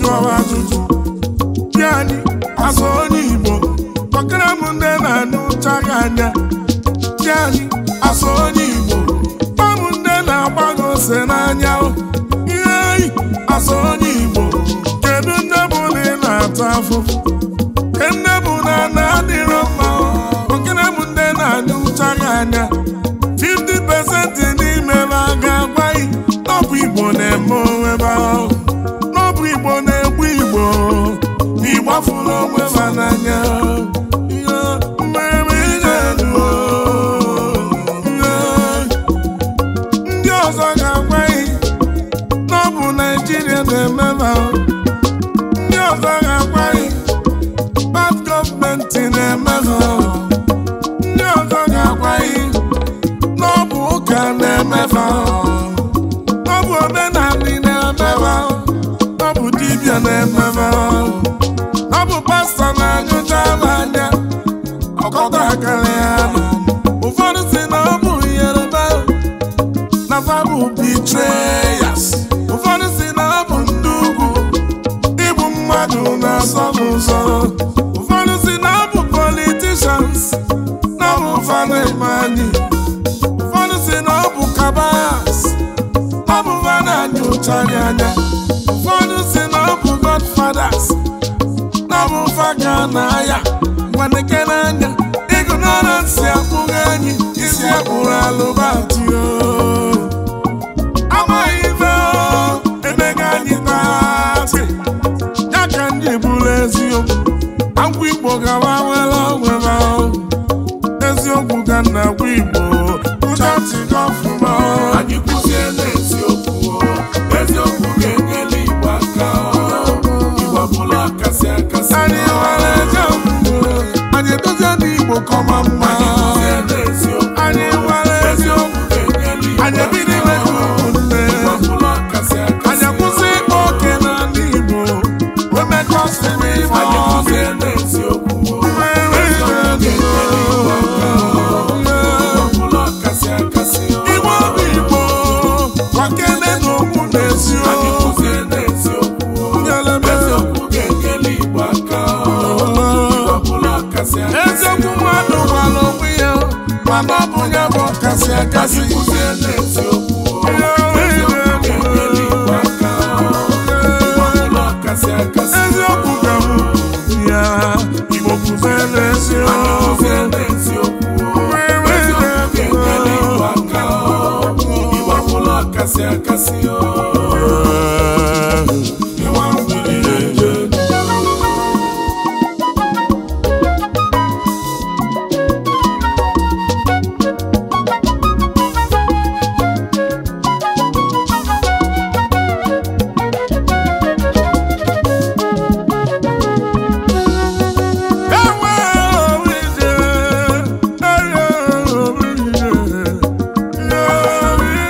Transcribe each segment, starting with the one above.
kọwa ajụjụ di anyị azụ onye Igbo kpọkara m ndị na-anụcha gị anya di anyị azụ onye Igbo gwa m ndị na-agbago ose n'anya o. ihe anyị azụ onye Igbo kedu nne bụ na ị na-ata afụfụ ke nne bụ na na adịrọ mma o. kpọkara m ndị na-anụcha gị anya 50% n'ime ha ga-agwa gị na ọ bụ Igbo na-eme onwe ha o. na ọ bụ Igbo na-egbu Igbo na ịgbafuru onwe ha n'anya ihe mmemme ije elu o. Ihe ndị ọzọ ga-agwa gị na ọ bụ Naijiria na-eme ha o. ndị ọzọ ga-agwa gị bad gọọmenti na-eme ha o. ndị ọzọ ga-agwa gị na ọ bụ ụka na-emefa ọ bụ omenala na-emefa ọ bụ dibịa na-emefa ọ bụ pastọ na-anyụcha m anya ọkọta akara ya ụfọdụ si na ọ bụ Yoruba na fa bụ betrayers ụfọdụ si na ọ bụ ndị ugwu igbu mmadụ na-asọ m ụzọ ụfọdụ si na ọ bụ politicians na ọ bụ fa na-eme anyị ụfọdụ si na ọ bụ kabas ọ bụ ha na-anya ụchara anya ụfọdụ si na ọ bụ godfathers na ọ bụ fa ka na-aya gwaneke n'anya ịgụnara nsị akpụghị anyị isi akpụrụ alụbatị amaghị ife o, emega anyị taatị ya ka ndị bụrụ eziokwu agwa igbo gawa nwere onwe ha o. eziokwu ka nna gwa igbo ụchatịga ọfụma Anyị kwuzie n'eziokwu o, eziokwu ga-enyere Igbo aka o. Igbo abụla akasị akasị anyị nwere eze okwukwe anyị edozie ndị igbo kọma mma Anyị kwuzie n'eziokwu anyị nwere eziokwu ga-enyere Igbo anyị ebido ime ka ụmụnne Igbo abụla akasị akasị anyị akwụsị ịkpa oke na ndị igbo wemekọsị n'ife Anyị ọzọ kwuzie n'eziokwu o, eziokwu ga-enyere Igbo aka o. Igbo abụla akasị akasị o. igbo bụ igbo kwakene na okwu na Anyị eziokwu kwuzie n'eziokwu o, Ngalaba. eziokwu ga-enyere Igbo aka o. Igbo abụla akasị akasị eziokwu mmadụ gwara onwe ya mana ọ bụ ya bụ ọkasị akasị Anyị kwuzie n'eziokwu o, eziokwu ga-enyere Igbo aka o. Igbo abụla akasị akasị o. eziokwu ka m ya igbo kwuzere Anyị eziokwu kwuzie n'eziokwu o, eziokwu ga-enyere Igbo aka o. Igbo abụla akasị akasị o. Ịwa mmiri na-eje Ewe obi ije, ewe obi ije, obi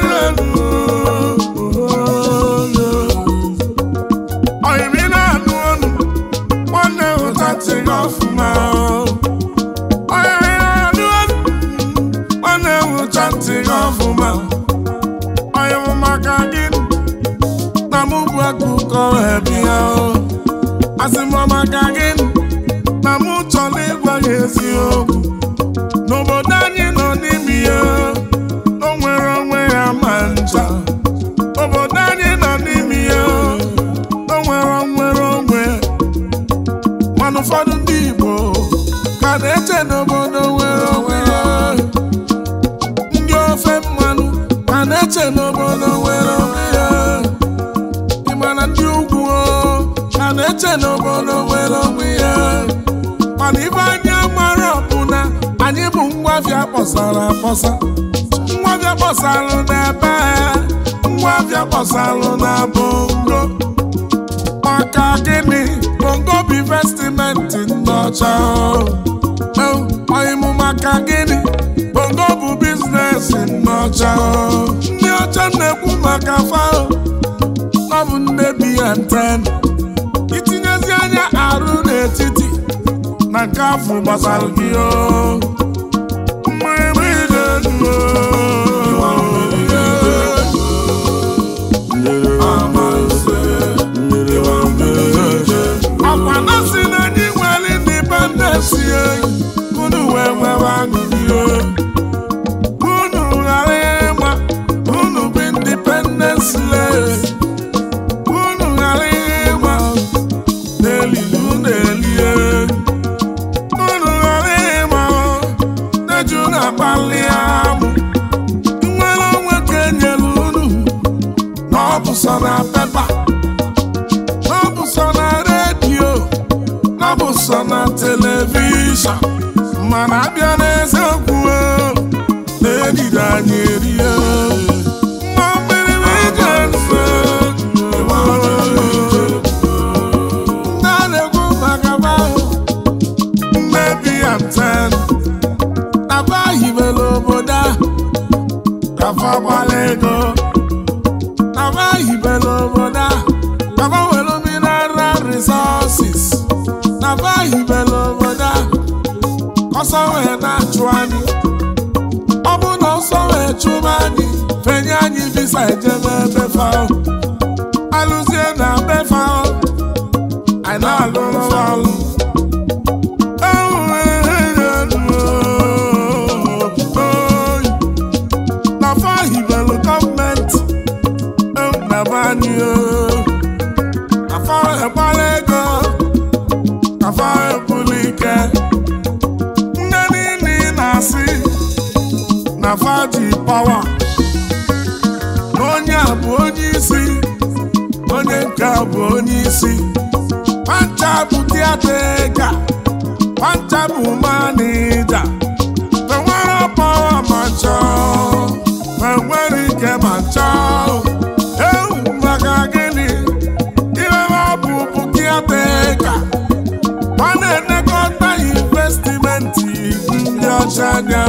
ije Oyimi na-anụ ọnụ, nwanne ụtatị gị ọfụma Oyimi na-anụ ọnụ, nwanne ụtatị gị ọfụma Oyimi maka gị na mụ bụ akụkọ ebi ya asị m maka gị na mụ chọrọ ịgwa gị eziokwu n'obodo anyị nọ n'ime ya o nwere onwe ya ma ncha obodo anyị nọ n'ime ya o nwere nwere onwe mana ụfọdụ ndị Igbo ka na-eche n'obodo nwere onwe ya ndị ofe mmanụ ka na-eche n'obodo nwere onwe ya ị ma na ndị ugwu o, ka na-eche n'obodo nwere onwe ya mana ibe anyị mara bụ na anyị bụ ngwafịa kpọsara akpọsa ngwafịa kpọsalụ n'ebe ngwafịa kpọsalụ na bongo maka gịnị bongo bụ investimenti ndị ọcha ọyịmụ maka gịnị bongo bụ biznes ndị ọcha ndị ọcha na-ekwu maka fao ọ bụ nne bi ya nten itinyezi anya arụ n'etiti na nke afọ gbasara gị o mmiri na-edu Amanze, ịwa mmiri so na telivishọn mana abịa n'eziokwu o, na-edide anyị erie nwa mmiri ije nso na-ekwu maka bahụ mmebi ya nten nafa hibere obodo a kafa gbara ego nafa hibere obodo a kafa were mineral resources nafa hibere obodo a ọsọ wee na-achụ anyị ọ bụ na ọsọ wee chụba anyị fenye anyị visa ejebe ebe fao alụzie na be fao anyị na-alụrụ ọlụ nafa hibelu gọọmenti nabani nafa egbala ego nafa ebulu ike nne niile ị na-asị nafa ji pawa na onye a bụ onye isi onye nke a bụ onye isi pancha bụ tiatega pancha bụ manija enwere pawa ma chọọ ma enwere ike ma chọọ ewu maka gịnị ihe ọ bụ bụ tiatega ọ na-enekọta investimenti ndị ọcha anya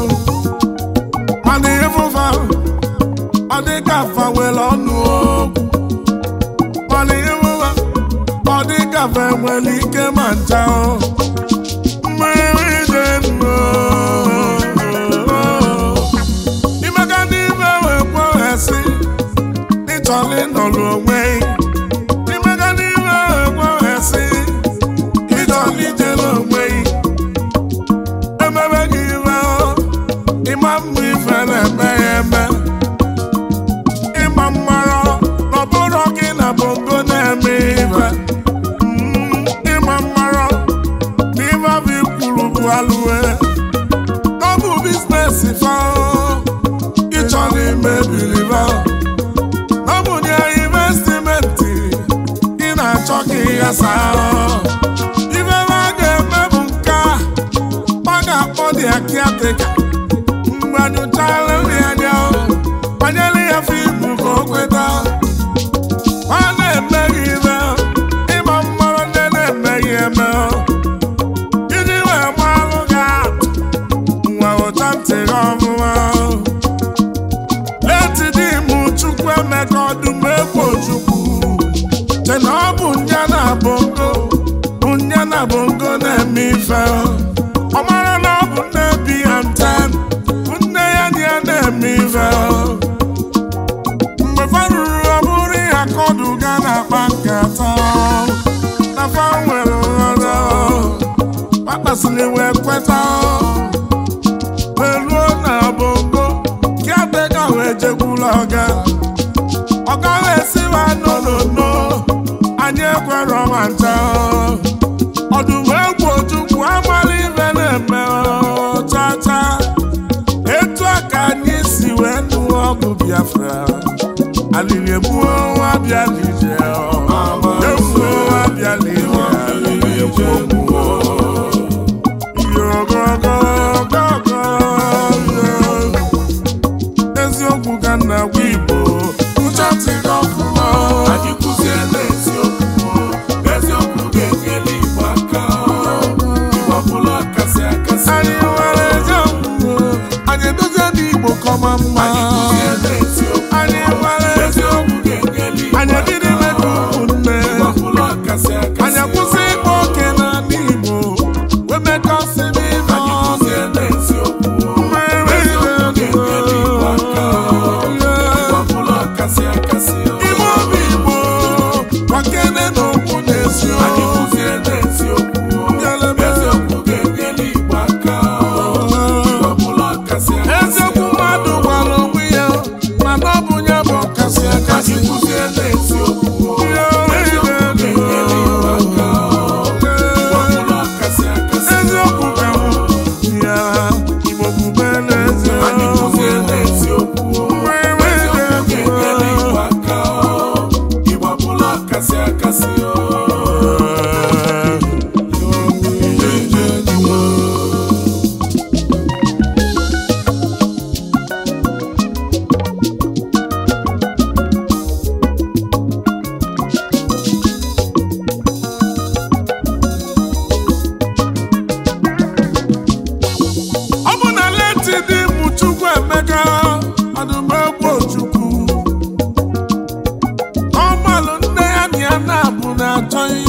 mana ịfụfa ọ dị ka fa nwere ọnụ okwu mana ịfụfa ọ dị ka fa nwere ike ma ncha mmiri dị nnụ imega n'ime wee kweghasị ịchọrọ ịnọrọ onwe imega n'ime wee kweghasị ịchọrọ ijere onwe emebe gị iwe ịma mma ife na-eme ya eme ịma mmara na ọ bụrụ gị na bongo na-eme ife Mm, ịma mmara na ife bụ ikwuru bụ alụwe ọ bụ biznes fa ịchọrọ imebiri fa ọ bụ nye investimenti ị na-achọ ka ịghasa ife ma ga-eme bụ nke a ọ ga-akpọ dị akiatịka mgbe anyụchala nri anya banyere ya fiimu ka o kweta ọ na-emeghị ime ịma mmanụ ndị na-emeghị eme iji wee gbalụ gị atụ nwa ụcha ntị gị ọmụma leti di m chukwu emeka ọdụm egwu chukwu che na ọ bụ nya na bongo bụ nya na bongo na-eme ife ọ mara na ọ bụ nne bi ya nten bụ nne ya na ya na-eme ife mgbe fa ruru ọ bụrụ ya ka ọdụ ga na-akpa nkata na fa nwere nghọta kpakpasịrị wee kweta meruo na bongo kiateka wee jekwula ọga ọga wee siwa nonono anyị ekwere ma ncha ọdụm egwu ojukwu amala ibe na-eme chacha etu a ka anyị si wee nụọ ọgụ biafra alili egbuo nwa bịa lije egbuo nwa bịa lije alili egbuo eziokwu ka nna gwa igbo ụchatịrị ọfụma Anyị kụzie n'eziokwu eziokwu ga-enyere Igbo aka Igbo bụrụ akasị akasị anyị nwere eziokwu anyị edozie n'igbo kọma mma Anyị kụzie n'eziokwu anyị nwere eziokwu ga-enyere Igbo anyị ebido ime ka ụmụnne Igbo bụrụ akasị akasị anyị akwụsị ịkpa oke n'ala igbo wee mekọsị n'ife Anyị kụzie n'eziokwu mmeri eziokwu ga-enyere Igbo aka Igbo bụrụ akasị akasị ime obi igbo gbakene n'okwu Anyị n'eziokwu kụzie n'eziokwu eziokwu ga-enyere Igbo aka Igbo bụrụ akasị akasị eziokwu mmadụ gwara onwe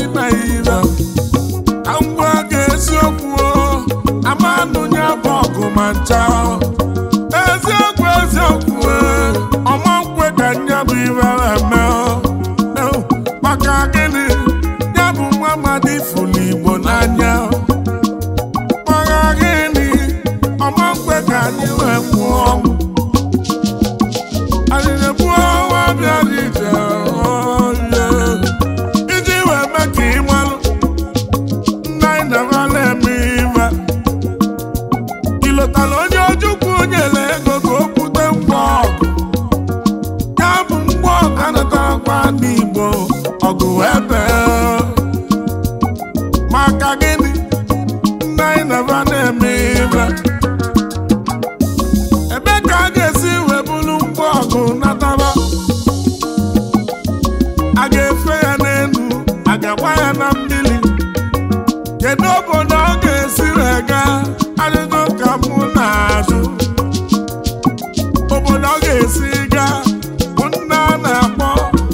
na ire ka ngwa ga-esiokwu amanụ ya bụ ọgụ ma ncha eziokwu eziokwu ọma nkwe ka nya bụ ire eme maka gịnị ya bụ nwa amadi fụlụ igbo n'anya maka gịnị ọma nkwe ka anyị wee nwụọ ọnwụ anyị na-ebu ọnwa bịara ije oye iji wee mee ka ị malụ nna anyị na-aba na-eme ibe ilotala onye ojukwu nyere ego ka o kwute ngwa ọgụ ya bụ ngwa ọgụ anatakwa n'igbo ọgụ ebe maka gịnị nna anyị na-aba na-eme ibe ebe ka a ga-esi wee bụrụ ngwa ọgụ nataba a ga-efe ya n'elu a ga-agba ya na mmiri kedu obodo ọ ga-esi wee gaa ajụjụ ka mụ na-ajụ obodo ọ ga-esi gaa bụ nna a na-akpọ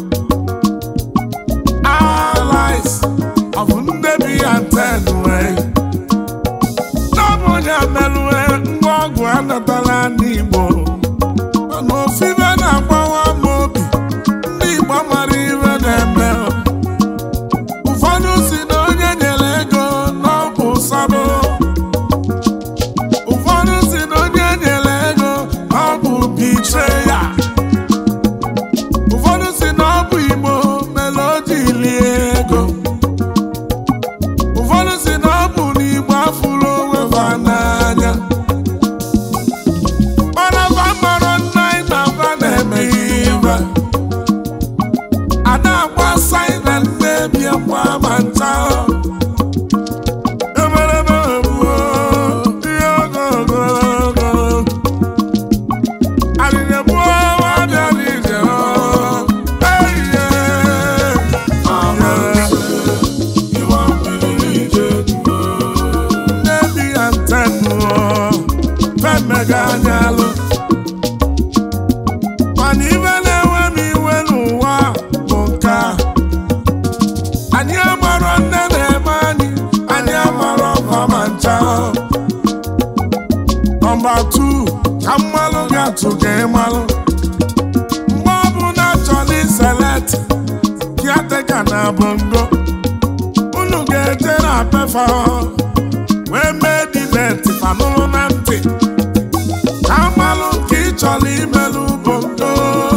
allies of ndebi and ten wee n'ọbụ onye merụe ngwa ọgwụ anatala n'Igbo mana ofibe na-agbawa m obi ndị Igbo mara iwe na-eme ụfọdụ si na onye nyere ego na ọ bụ sabo ụfọdụ si na onye nyere ego na ọ bụ bitreya ụfọdụ si na ọ bụ Igbo mere o ji lie ego ụfọdụ si na ọ bụ n'Igbo afụrụ onwe fa n'anya mana fa mara nna anyị na fa na-eme ibe ada agba saina nnebi akwa ma ncha emereme egbuo ihe ogologo alịlegbuo nwa bịara ije eyiye nnebi ya ntenu femega anyalụ mana ibe na-enwe m iwe n'ụwa bụ nke a anyị amarọ nne na-eme anyị anyị amarọ ọkwa ma ncha nọmba 2 ka mmalụ ga-atụ ka ịmalụ mgbe ọbụla chọrọ iselet kiateka na bongo unu ga-eje na pefa wee mee dibeti fanụlụ na ntị ka mmalụ nke ị chọrọ imelụ bongo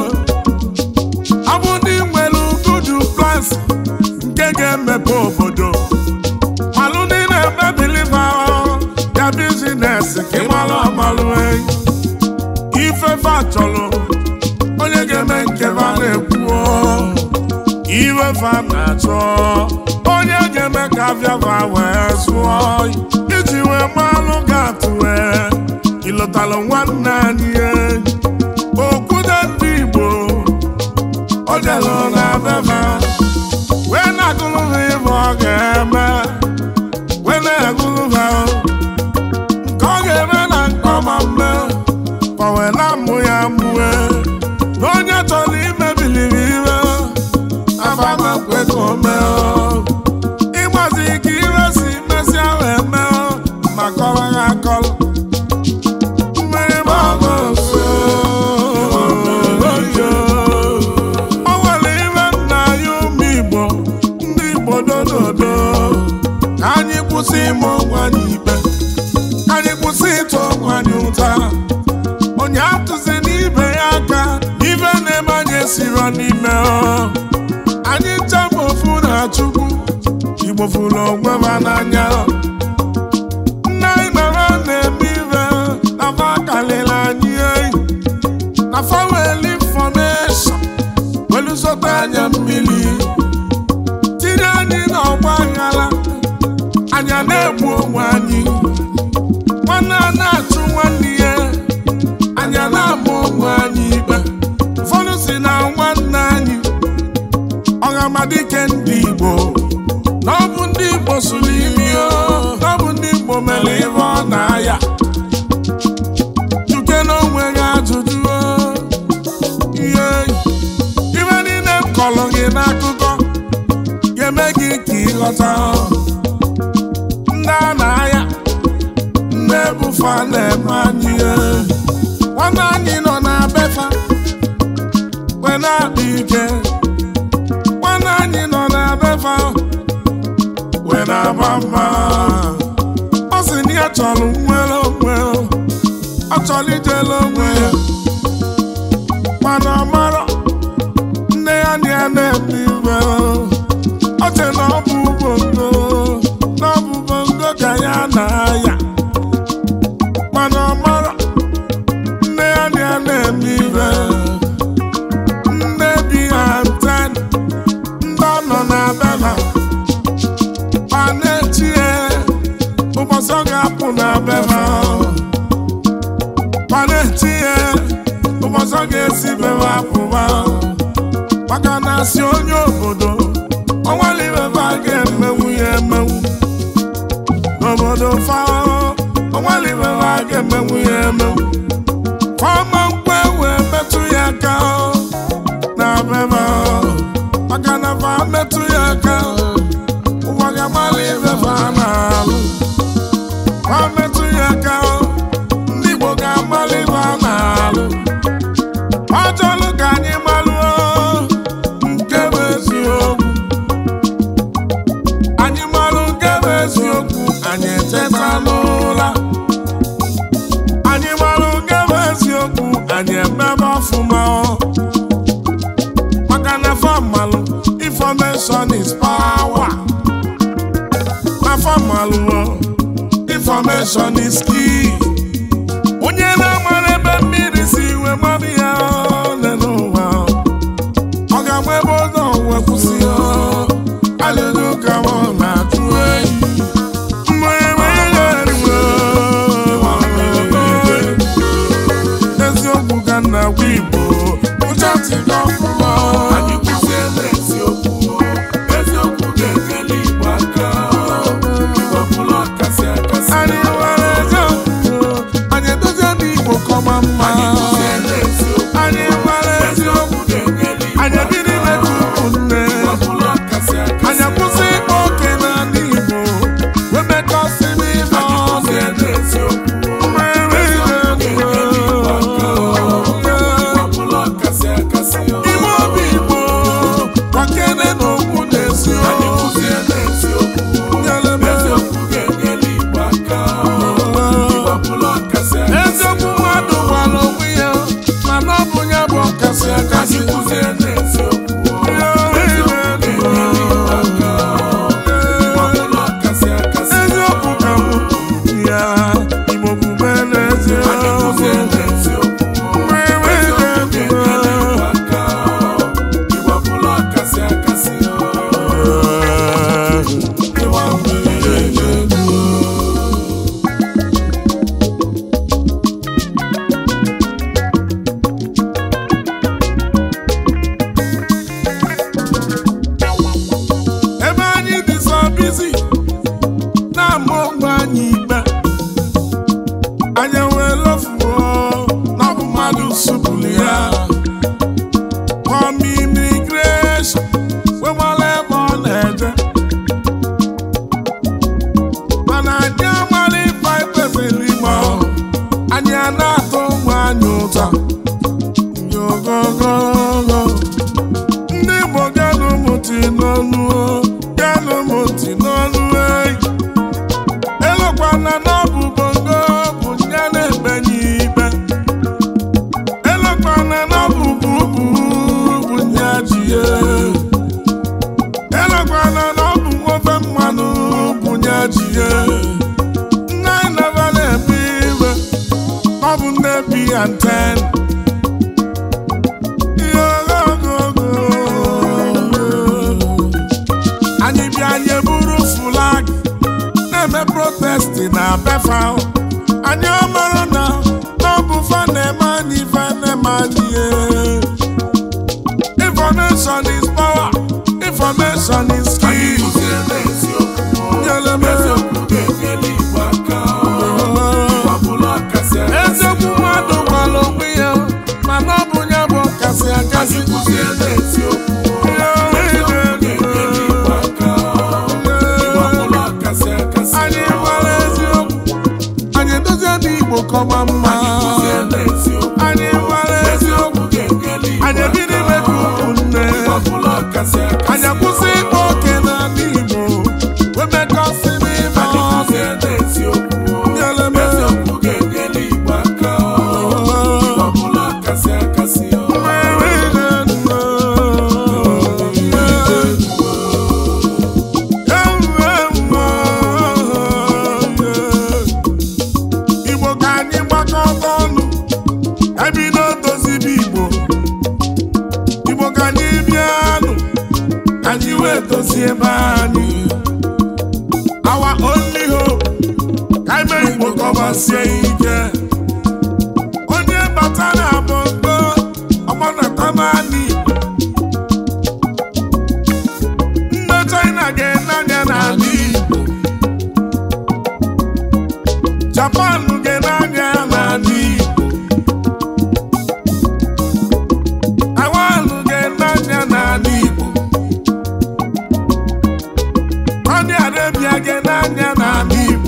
ọ bụ ndị nwere gudu plans nke ga-emepe obodo malụ ndị na-eme biliva ya bizines ka ịmalụ amalụ enyi ifefe chọrọ onye ga-eme nke va na-ekwuo iwefe na-achọ onye ga-eme ka afịava wee zụọ iji wee malụ ga-atụ wee ịlọtalụ nwanne anyị enyi okwute ndị Igbo o jelụ na bebe wee na-agụlụ ha ibe ọ ga-eme wee na-agụlụ ha nke ọ ga-eme na nke ọma mme kpọwela mmụ ya mmue na onye chọrọ imebiliri ire afamekwe ka o mee ịgbazi ka ire si mesi ahụ eme ma kọrọ ya akọrọ mmiri ma ọ bụ o nwere ire nna anyị ụmụ Igbo ndị Igbo dododo ka anyị kwụsị ime onwe anyị ikpe ka anyị kwụsị ịtụ onwe anyị ụta onye atụzi n'ibe ya aka ibe na-eme anyị esiro n'ime ọ. anyị nchebụ ofu na Chukwu Igbo fụrụ onwe ha n'anya nna anyị nọrọ na-eme ibe na fa kalịla anyị eyi na fa weli fọmeshọn welu zọta anya mmiri tinye anyị n'ọgba aghara anya na-egbu onwe anyị nwanne a na-achụ nwanne ya anya na-ama onwe anyị ikpe ụfọdụ si na nwanne anyị ọhamadike ndị Igbo na ọ bụ ndị Igbo sụrụ imi o na ọ bụ ndị Igbo mere ihe ọ na-aya juke n'onwe gị ajụjụ o ihe ibe niile m kọrọ gị n'akụkọ ga-eme gị ka ị ịghọta ndị a na-aya ndị ebufa na-eme anyị ihe. nwanne anyị nọ na befa wee na-akpa ike nwanne anyị nọ na befa wee na-agba mba ọ sị na ya chọrọ nwere onwe ọ chọrọ ijele onwe ya mana ọ marọ nne ya na ya na-eme iwe ọ che na ọ bụ bongo na ọ bụ bongo ka ya na-aya mana ọ marọ nne ya na ya na-eme iwe nne bi ha nten ndị ọ nọ na bela ma na-echi ya ụbọchị ọ ga-apụ na bela ma na-echi ya ụbọchị ọ ga-esi bela apụba maka na asị onye obodo ọnwaliweba ga-emenwu ya emenwu n'obodo fao ọnwaliweba ga-emenwu ya emenwu fọma nkwe wee metụ ya aka na beba maka na fa metụ ya aka ụwa ga-agbalị ibefa na-alụ fa metụ ya aka ndị Igbo ga-agbalị ibe a na-alụ ọ chọrọ ka anyị malụọ nke bụ eziokwu anyị malụ nke bụ eziokwu anyị eteta n'ụla anyị malụ nke bụ eziokwu anyị emebe ọfụma maka na fọmalụ information is power na fọmalụ information is key onye na-amara ebe mmiri si wee mmadụ ya ole n'ụwa ọ ga-agba ebe ụzọ wee kwụsị ya alụlụ ka ọ na-atụ enyi Mmemme ihe eriwo. eziokwu ka nna gwa igbo ụcha tịga ọfụma Anyị kwụsịela eziokwu eziokwu ga-enyere Igbo aka Igbo bụrụ ọkasị akasị anyị nwere eziokwu anyị edozie ndị igbo kọma mma Anyị kwụsịela eziokwu anyị nwere eziokwu eziokwu ga-enyere Igbo anyị ebiri metụ ụmụnne Igbo bụrụ ọkasị akasị anyị akwụsị ịkpa oke n'ala igbo wee mekọsị n'ife Anyị ọnụ kwụsịela eziokwu nwere ga-enyere Igbo aka ihe Igbo bụrụ ọkasị akasị Igbo obi Igbo gbakere n'okwu na-esi Anyị kwụsịela eziokwu Nyelebe. eziokwu ga-enyere Igbo aka Igbo bụrụ ọkasị akasị eziokwu mmadụ gwara onwe ya mana ọ bụ ya bụ ọkasị akasị Anyị kwụsịela eziokwu eziokwu ga-enyere Igbo aka Igbo bụrụ ọkasị akasị eziokwu ka bụ ya Igbo bube Anyị n'eziokwu kwụsịela eziokwu Nwere eziokwu ga-enyere eziokwu. Igbo aka Igbo bụrụ ọkasị akasị Ịwa mmiri eziokwu. ebe anyị dị sọ bizi na-ama onwe anyị ikpe anyị wee lofuo na ọ bụ mmadụ supụrụ ya kọm imigreshọn wee mara ebe ọ na-eje mana anyị amara ife anyị kpebiri ime anyị a na-atụ onwe anyị ụta yogogogo ndị Igbo ganụ mụti n'ọnụ o, ganụ mụti n'ọnụ eyi elokwana na ọ bụ bongo bụ ya na-ekpenye ikpe elokwana na ọ bụ bubu bụ ya ji ya elokwana na ọ bụ nwofe mmanụ bụ ya ji ya nne anyị naba na-ebi iwe ọ bụ nne bi ya nten anyị bịa anyị buru flag na-eme protesti na befa anyị ọmara na ọ bụ fa na-eme anyị fa na-eme anyị eh. information is power information is Anyị key kwụsịela eziokwu Nyeleme. eziokwu ga-enyere Igbo aka Igbo bụrụ ọkasị akasị eziokwu mmadụ gwara onwe ya mana ọ bụ ya bụ ọkasị akasị Anyị kwụsịela eziokwu eziokwu ga-enyere Igbo aka ọma mma Kụzie n'eziokwu. anyị nwere Eziokwu ga-enyere Igbo anyị ebido ime ka ụmụnne Igbo ọbụla kasị akasị. anyị akwụsị ịkpa oke n'ala Igbo wee mekọsị n'ime Anyị ọzọ kụzie n'eziokwu. Nyere m. Eziokwu ga-enyere Igbo aka. Igbo ọbụla kasị akasị. Igbo ka anyị gbakọta ọnụ ka anyị bido dozibe Igbo Igbo ka anyị bịanụ ka anyị wee dozie ebe anyị our only hope ka anyị mee Igbo ka ọ gbasie ike onye bata na bongo ọgbanata naanị Igbo ndị China ga-ene anya n'ala Igbo Japan ga-ene anya n'ala Igbo Taiwan ga-ene anya n'ala Igbo Saudi Arabia ga-ene anya n'ala Igbo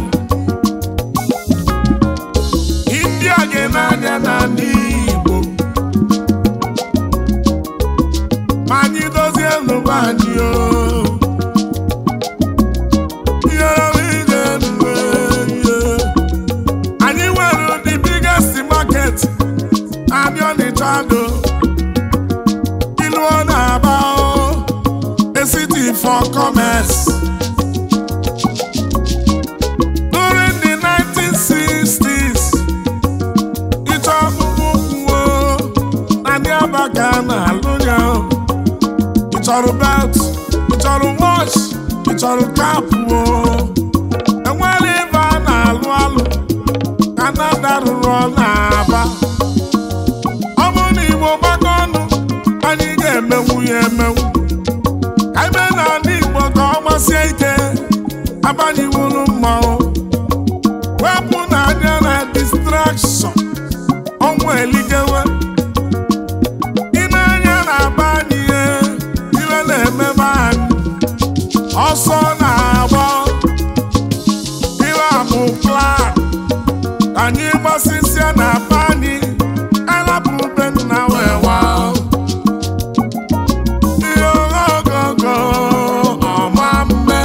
India ga-ene anya n'ala Igbo ma anyị dozie n'ụwa anyị o Ihe ije nwe ihe. anyị nwere the biggest market anyị Ọnịcha do ilu ọ na-aba o, a city for commerce during the 1960s ịchọ ọkpụkpụ kwuo na ndị abaga na-alụ ya o. ị chọrọ belt ị chọrọ watch ị chọrọ cap o enwere ebe a na-alụ alụ ka Nnamdi rụrụ ọ na-aba ọ bụrụ na Igbo gbakọ ọnụ anyị ga-emenwu ya emenwu ka ime n'ala Igbo ka ọ gbasie ike abanyiwuru mmanwụ wepụ na anya na distraction ọnwụ elikewe ịna-anya na-aba anyị ihe iwe na-emebe anyị ọsọ na-agba iwe amụ plan anyị gbasịsịa na be anyị alapụ be nna wee wa ihe ogogo ọma mme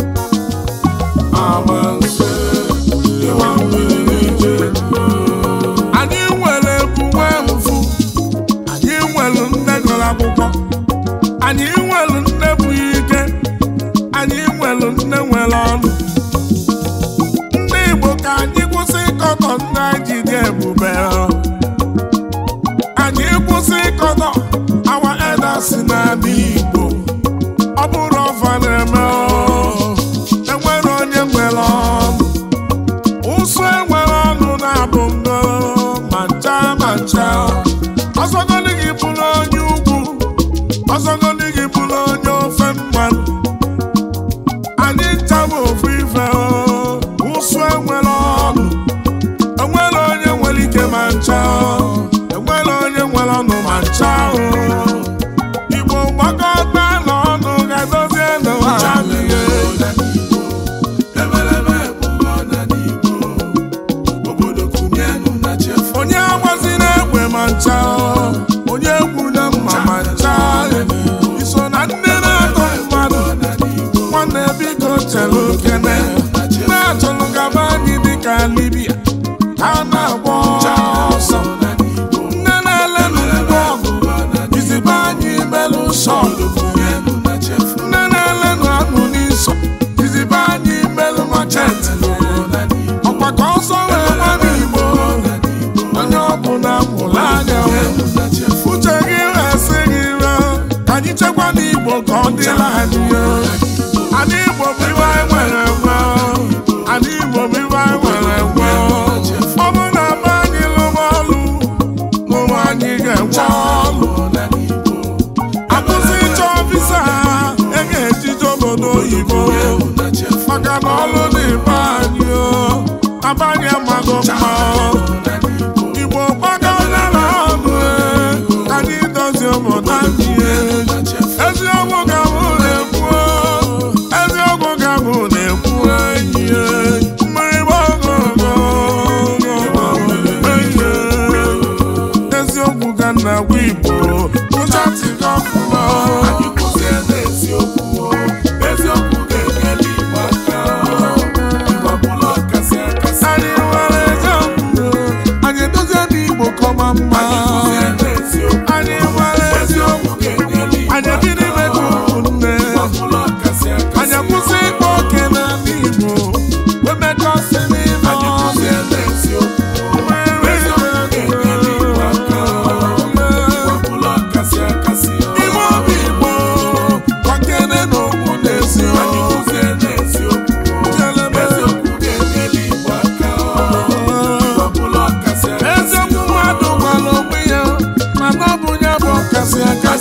ọma nse ịwa mmiri ije anyị nwere ebuwe mfu anyị nwere nne gụrụ akwụkwọ anyị nwere nne bụ ike anyị nwere nne nwere ọnụ ndị Igbo ka anyị kwụsị ịkọtọ ndị anyị ji dị ebube anyị kwụsị ịkọtọ awa elders n'ala Igbo ọ bụrụ ọfa na-eme o, enwere onye nwere ọnụ ụsụ enwere ọnụ na-abụ ngo ma ncha ma ncha ọzọgodi gị bụrụ onye ugwu ọzọgodi gị bụrụ onye ofe mmanụ anyị ncha bụ ofu ife o, ụsụ enwere ọnụ enwere onye nwere ike ma ncha o, enwere onye nwere ọnụ ma ncha o. Igbo gbakọta n'ọnụ ga-edozie n'ụwa anyị. Ebelebe ebubo n'ala Igbo. Obodo kụnyenụ na chefu. onye agbazina egbe ma ncha o, onye egwu na mma ma ncha iso na ndị na-atọ mmadụ nwanne biko chere okene na-achọrọ gaba anyị dịka Libya ka a na-agba ọsọ nne na-elenụ ngwa ọgụ izibe anyị melụ shọlụ nne na-elenụ anụ n'iso izibe anyị melụ macheti ọkwa ka ọsọ wee gba n'Igbo onye ọbụla mụrụ anya uche gị resị gị re ka anyị chekwa n'Igbo ka ọ dịla anyị Ala Igbo bụ iwe anyị nwere nwe Ala Igbo bụ iwe anyị nwere nwe ọ bụ na be anyị lụwa ọlụ ụmụ anyị ga-enwe ọlụ akwụsị ịchọ visa e ga-ejije obodo oyibo maka na ọlụ dị be anyị o abanye amago mma Igbo gbakọtara ọnụ e, ka anyị dozie obodo anyị e. eziokwu ka mụ na-ekwu o, eziokwu ka mụ na-ekwu enyi e. mmiri gbagogo kasị aka